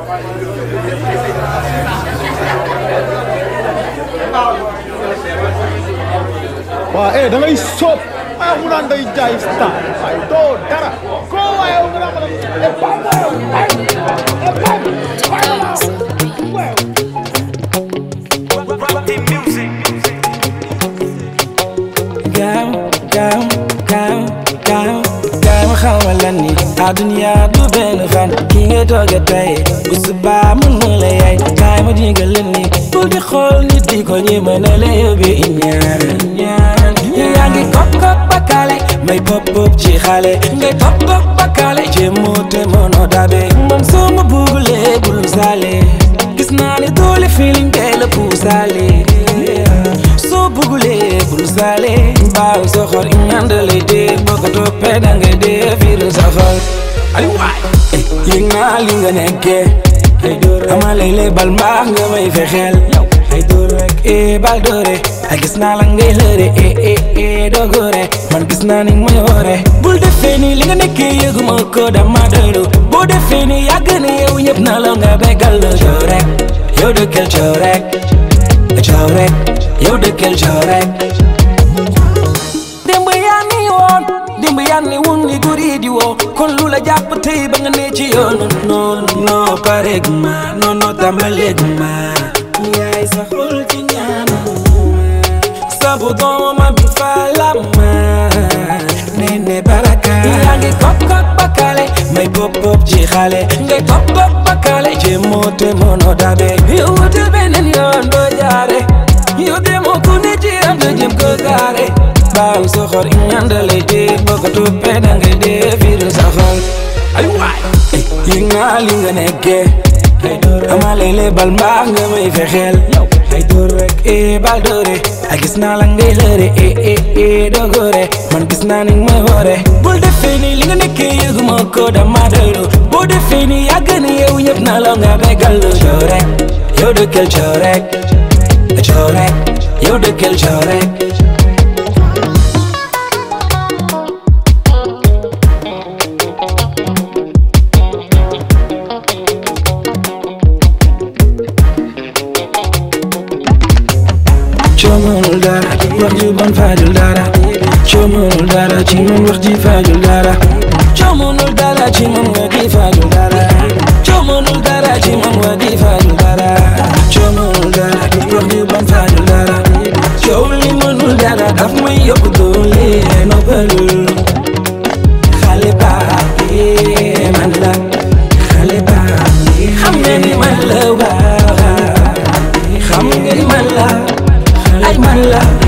waaw eh da ngay sóob ah mu naan day jaay star waaye doo dara koo waaye mu naan ma ne eh baax na yow ay eh baax baax na waaw. gaaw gaaw gaaw gaaw gaaw ma xamal la ni àdduna du benn fan ki ngay tooge tey bu subaa mën na la yaay kaay ma digal la ni bu di xool nit di ko ñi mën a la yóbbee ñaar ñaar yaa ngi kop kop bakale may pop pop ci xale ngay pop pop bakale jéemoo te mënoo dabe man soo ma bugulee bul saale gis naa ne doole feeling kay la puusaale soo bugulee bul saale baaw soxor iñaan da lay dee boo ko toppee da ngay dee fiiru soxor ay waay yëg naa li nga nekkee ama lay lay bal mbaax nga may fexeel ay dóor rek eh bal doore ay gis naa la ngay lëre eh eh eh dogoore man gis naa ni may woore bul defee ni li nga nekkee yëguma ko dama doylu boo defee ni yàgg ni yow ñëpp na la nga bégal la coow rek yow dëkkal coow rek coow rek yow dëkkal coow rek démb yaa ni woon démb yaa ni woon ni guri di woo kon lu la jàpp tey ba nga ne ci yoon non non pareeg ma non non tàmbaleeg ma yaay sa xol ci ñaan sabu dooma bi fa la ma nene baraka yaa ngi kop kop bakale may pop pop ci xale ngay pop pop bakale jéemoo te mënoo dabe yow wutal beneen yoon doo jaare yow demoo ku ne ci am da jëm ko gaare baaw soxor iñaan da lay dee boo ko toppee da ngay dee fiiru soxor ay waay yëg naa li nga nekkee ama lay lay bal mbaax nga may fexeel ay dóor rek eh bal doore ay gis naa la ngay lëre eh eh eh dogoore man gis naa ni may woore bul defee ni li nga nekkee yëguma ko dama doylu boo defee ni yàgg ni yow ñëpp na la nga bégal lu coow rek yow dëkkal coow rek coow rek yow dëkkal coow rek coomanul dara wax ju bon faajul dara coomanul dara ci man wax ji faajul dara coomanul dara ci man wax ji faajul dara coomanul dara ci man wax ji faajul dara coomanul dara wax ju bon faajul dara coow li mënul dara daf may yokk doole noppalul xale baa bi man la xale baa bi xam nga ni man la waa xam nga ni man la ay man la